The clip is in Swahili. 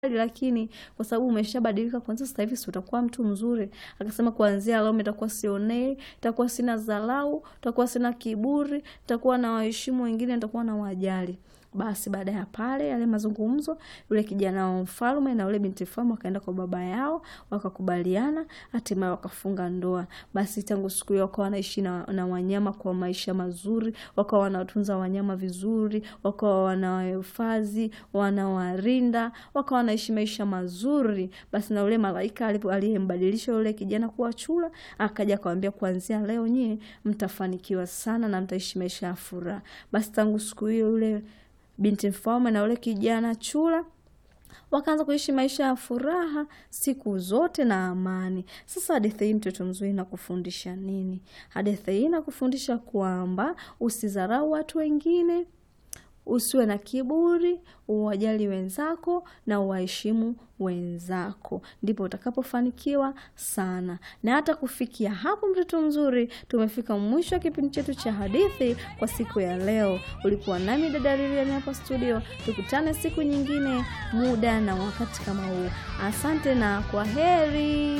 lakini kwa sababu umeshabadilika kwanza sasa hivi si utakuwa mtu mzuri. Akasema kuanzia leo nitakuwa sionei, nitakuwa sina dharau, nitakuwa sina kiburi, nitakuwa na waheshimu wengine, nitakuwa na wajali. Basi baada ya pale yale mazungumzo, yule kijana wa mfalme na yule binti mfalme wakaenda kwa baba yao, wakakubaliana, hatimaye wakafunga ndoa. Basi tangu siku hiyo wakawa wanaishi na, na wanyama kwa maisha mazuri, wakawa wanatunza wanyama vizuri, wakawa wanawahifadhi, wanawarinda, wakawa wanaishi maisha mazuri. Basi na yule malaika alipo- aliyembadilisha yule kijana kuwa chura, akaja akawambia, kuanzia leo nyie mtafanikiwa sana na mtaishi maisha ya furaha. Basi tangu siku hiyo yule binti mfalme na yule kijana chura wakaanza kuishi maisha ya furaha siku zote na amani. Sasa hadithi hii mtoto mzuri inakufundisha nini? Hadithi hii inakufundisha kwamba usidharau watu wengine, usiwe na kiburi, uwajali wenzako na uwaheshimu wenzako, ndipo utakapofanikiwa sana. Na hata kufikia hapo, mtoto mzuri, tumefika mwisho wa kipindi chetu cha hadithi kwa siku ya leo. Ulikuwa nami dada Lilian hapa studio. Tukutane siku nyingine, muda na wakati kama huu. Asante na kwa heri.